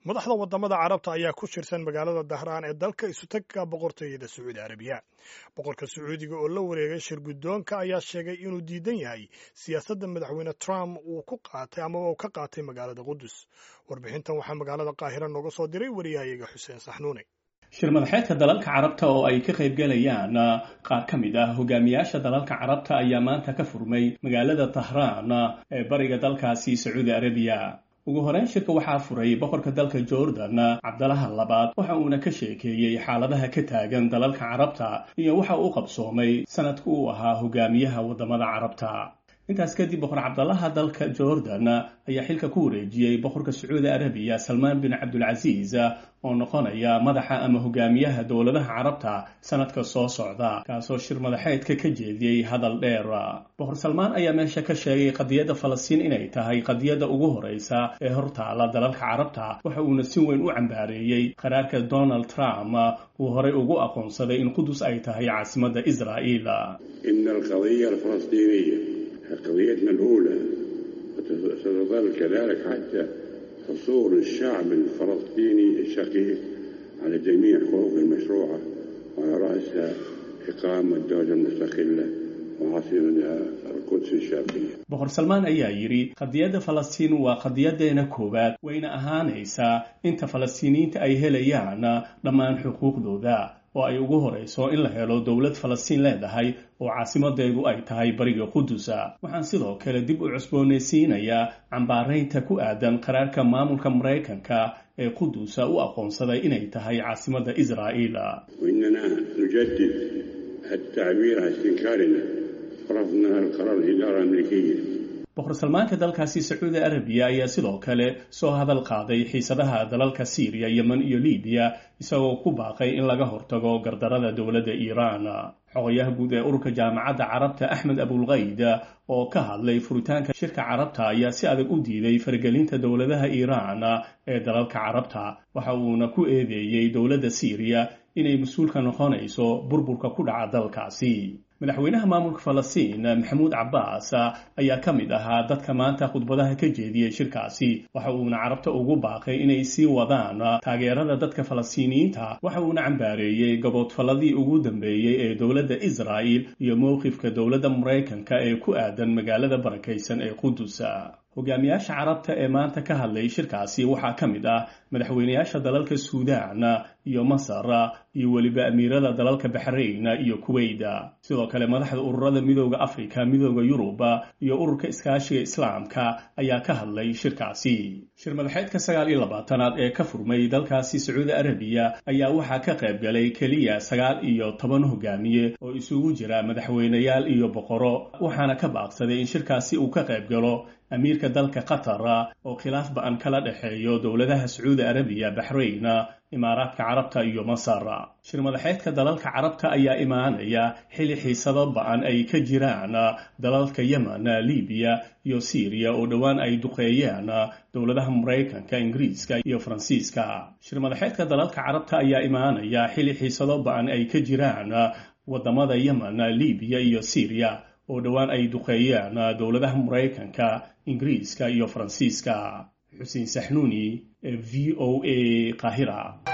madaxda wadamada carabta ayaa ku shirsan magaalada dahraan ee dalka isutagka boqortooyada sacuudi arabiya boqorka sacuudiga oo la wareegay shir guddoonka ayaa sheegay inuu diidan yahay siyaasadda madaxweyne trump uu ku qaatay amaba uu ka qaatay magaalada qudus warbixintan waxaa magaalada qaahira nooga soo diray wariyahayaga xuseen saxnuune shir madaxeedka dalalka carabta oo ay ka qaybgalayaan qaar ka mid ah hogaamiyaasha dalalka carabta ayaa maanta ka furmay magaalada tahraan ee bariga dalkaasi sacuudi arabiya ugu horeyn shirka waxaa furay boqorka dalka jordan cabdalaha labaad waxa uuna ka sheekeeyey xaaladaha ka taagan dalalka carabta iyo waxa uu qabsoomay sanadka uu ahaa hogaamiyaha wadamada carabta intaas kadib boqor cabdalaha dalka jordan ayaa xilka ku wareejiyey boqorka sacuudi arabiya salmaan bin cabdulcasiis oo noqonaya madaxa ama hogaamiyaha dowladaha carabta sanadka soo socda kaasoo shir madaxeedka ka jeediyey hadal dheer boqor salmaan ayaa meesha ka sheegay qadiyadda falastiin inay tahay qadiyadda ugu horeysa ee hortaala dalalka carabta waxa uuna si weyn u cambaareeyey qaraarka donald trump uu horey ugu aqoonsaday in qudus ay tahay caasimadda israa'iil قضيتنا الأولى وستظل كذلك حتى حصول الشعب الفلسطيني الشقيق على جميع حقوقه المشروعة وعلى رأسها إقامة دولة مستقلة وعاصمتها القدس الشرقية boqor salmaan ayaa yidhi qadiyadda falastiin waa qadiyadeena koowaad wayna ahaanaysaa inta falastiiniyiinta ay helayaan dhammaan xuquuqdooda oo ay ugu horeyso in la helo dowlad falastiin leedahay oo caasimadeedu ay tahay bariga qudusa waxaan sidoo kale dib u cusboonaysiinayaa cambaaraynta ku aadan qaraarka maamulka maraykanka ee qudusa u aqoonsaday inay tahay caasimadda israa'iil وإننا نجدد التعبير عن استنكارنا ورفضنا القرار الإدارة الأمريكية boqor salmaanka dalkaasi sacuudi arabiya ayaa sidoo kale soo hadal qaaday xiisadaha dalalka siiriya yemen iyo libiya isagoo ku baaqay in laga hortago gardarada dowladda iiraan xogayaha guud ee ururka jaamacadda carabta axmed abulkayd oo ka hadlay furitaanka shirka carabta ayaa si adag u diiday faragelinta dowladaha iiraan ee dalalka carabta waxa uuna ku eedeeyey dowladda siiriya inay mas-uulka noqonayso burburka ku dhaca dalkaasi madaxweynaha maamulka falastiin maxamuud cabbaas ayaa ka mid ahaa dadka maanta khudbadaha ka jeediyey shirkaasi waxa uuna carabta ugu baaqay inay sii wadaan taageerada dadka falastiiniyiinta waxa uuna cambaareeyey gaboodfalladii ugu dambeeyey ee dowladda israa'il iyo mowqifka dowladda maraykanka ee ku aadan magaalada barakaysan ee qudus hogaamiyaasha carabta ee maanta ka hadlay shirkaasi waxaa ka mid ah madaxweynayaasha dalalka suudaan iyo masar iyo weliba amiirada dalalka baxrayn iyo kuweyda sidoo kale madaxda ururada midooda afrika midooda yurub iyo ururka iskaashiga islaamka ayaa ka hadlay shirkaasi shir madaxeedka sagaal iyo labaatanaad ee ka furmay dalkaasi sacuudi arabiya ayaa waxaa ka qayb galay keliya sagaal iyo toban hogaamiye oo isugu jira madaxweyneyaal iyo boqoro waxaana ka baaqsaday in shirkaasi uu ka qayb galo amiirka dalka qatar oo khilaaf ba-an kala dhexeeyo dowladaha sacuudi arabiya baxrayn imaaraadka carabta iyo masar shir madaxeedka dalalka carabta ayaa imaanaya xili xiisado ba-an ay ka jiraan dalalka yemen libiya iyo syriya oo dhowaan ay duqeeyeen dowladaha maraykanka ingiriiska iyo faransiiska shir madaxeedka dalalka carabta ayaa imaanaya xili xiisado ba-an ay ka jiraan wadamada yemen libiya iyo syriya oo dhowaan ay duqeeyeen dowladaha maraykanka ingiriiska iyo faransiiska xuseen saxnuuni v o a qaahira